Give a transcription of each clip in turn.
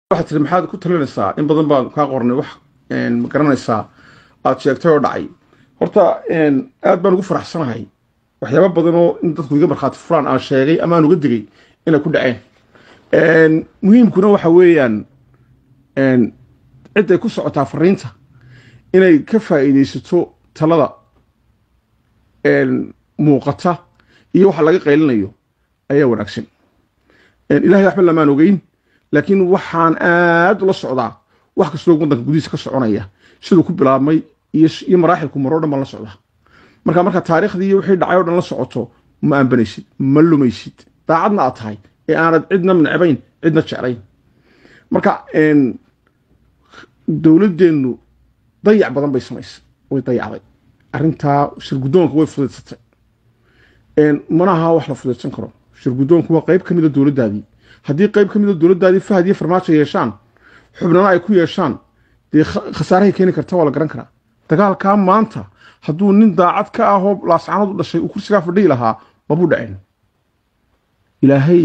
waxaad tiri maxaad ku talinaysaa in badan baan kaa qornay wax ma garanaysaa aad sheegtay oo dhacay horta aad baan ugu faraxsanahay waxyaaba badan oo in dadku iga markhaati furaan aan sheegay ama aan uga digay inay ku dhaceen muhiimkuna waxa weeyaan cidday ku socotaa fariinta inay ka faa'iidaysato talada muuqata iyo waxa laga qaylinayo ayaa wanaagsan ilahay waxba lamaan ogeyn laakiin waxaan aad ula socdaa wax kastoo waddanka gudihiisa ka soconaya siduu ku bilaabmay iyo maraaxilku maroo dhan baan la socdaa marka marka taariikhdii iyo wixii dhacay o dhan la socoto ma aanbanaysid ma lumaysid daacadna aad tahay ee aanad cidna necbayn cidna jeclayn marka dowladdeennu dayac badan bay samaysay way dayacday arrintaa shirguddoonka way fudaysatay mana aha wax la fudaydsan karo shirguddoonku waa qayb ka mida dowladdaadii haddii qayb ka mida dowladdaadii fahad iyo farmaajo yeeshaan xubnana ay ku yeeshaan dee khasaarahay keeni karta waa la garan karaa dagaalkaa maanta hadduu nin daacad ka ahoo laascanadu dhashay uu kursigaa fadhihi lahaa mabuu dhaceen ilaahay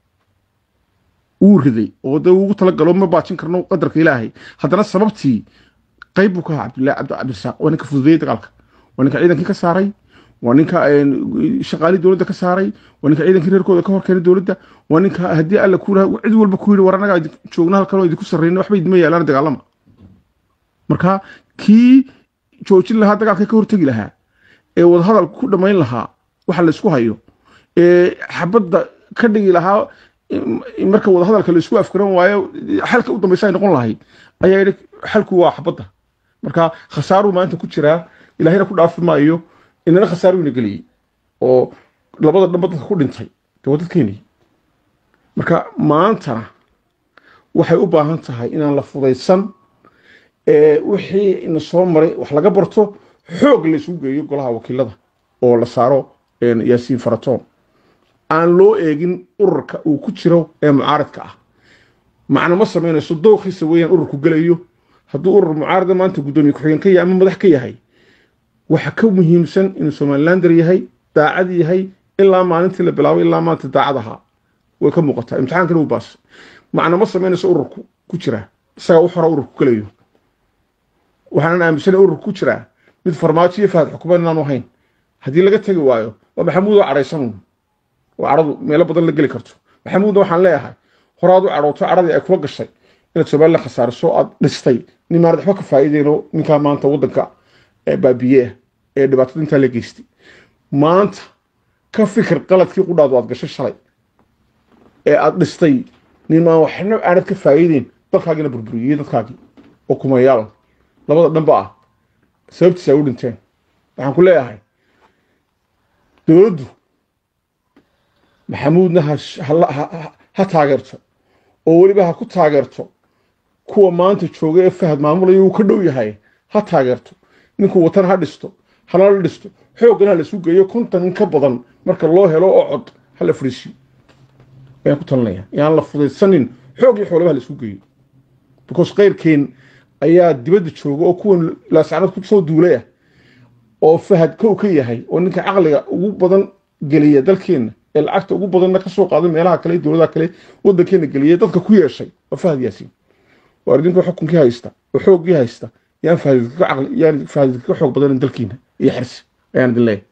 wuu riday oo dee ugu talagalo ma baajin karno qadarka ilaahay haddana sababtii qayb buu ka ahaa cabdillahi cabdi cabdirasaaq waa ninka fududeeyey dagaalka waa ninka ciidankii ka saaray waa ninka shaqaalii dowladda ka saaray waa ninka ciidankii reerkooda ka hor keenay dowladda waa ninka haddii alla ku cid walba ku yidhi war annagaa joogna halkanoo idinku sarreyna waxba idima yaalaan dagaalama marka kii joojin lahaa dagaalka ka hortegi lahaa ee wadahadal ku dhammayn lahaa waxa laysku hayo ee xabadda ka dhigi lahaa marka wadahadalka laisku afgaran waayo xalka u dambaysa ay noqon lahayd ayaa yidhi xalku waa xabadda marka khasaaruu maanta ku jiraa ilaahayna ku dhaafi maayo inana khasaaruu ina geliyey oo labada dhanba dadka ku dhintay dee waa dadkeenii marka maantana waxay u baahan tahay inaan la fudaysan wixii ina soo maray wax laga barto xoog laysugu geeyo golaha wakiilada oo la saaro yaasiin faratoon aan loo eegin ururka uu ku jiro ee mucaaradka ah macna ma samaynayso dooqiisa weeyaan ururku gelayo hadduu urur mucaarada maanta guddoomiye ku-xigeen ka yahay ama madax ka yahay waxa ka muhiimsan inuu somalilander yahay daacad yahay ilaa maalintii la bilaabay ilaa maanta daacad ahaa way ka muuqataa imtixaankana uu baas macna ma samaynayso ururku ku jira isagaa u xora ururku gelayo waxaanan aaminsanay ururku ku jiraa mid farmaajo iyo fahad xukuumad inaanu ahayn haddii laga tegi waayo waa maxamuud oo cadhaysan oo cadhadu meelo badan la geli karto maxamuudna waxaan leeyahay horaad u cadhooto cadhadii ay kula gashay inaad somalilan khasaariso aad dhistay nin maanad waxba ka faa'iideyno ninkaa maanta waddanka baabiye ah ee dhibaatada intaa la geystay maanta ka fikir qaladkii qudhaadu aad gashay shalay ee aad dhistay nin maan waxna aanad ka faa'iideyn dalkaagiina burburiyey dadkaagii oo kumayaal labada dhanba ah sababtiisa ay u dhinteen waxaan ku leeyahay dowladdu maxamuudna ha taageerto oo weliba ha ku taageerto kuwa maanta jooga ee fahad maamulaya uu ka dhow yahay ha taageerto ninkuu watana ha dhisto halala dhisto xooggana ha lasu geeyo kontan in ka badan marka loo helo oo cod ha la fariisiyo ayaan ku talinaya yaan la fudaysanin xoog iyo xoolaba ha laisku geeyo because keyrkeen ayaa dibadda jooga oo kuwan laasacnad ku soo duulay ah oo fahad kow ka yahay oo ninka caqliga ugu badan geliya dalkeenna ee lacagta ugu badanna ka soo qaaday meelaha kale dowladaha kale waddankeena geliyay dadka ku yeeshay waa fahad yaasiin waa idinka xukunkii haysta oo xooggii haysta yaan fahadidka ka xoog badanin dalkiina iyo xirsi ayaan idin leeyahay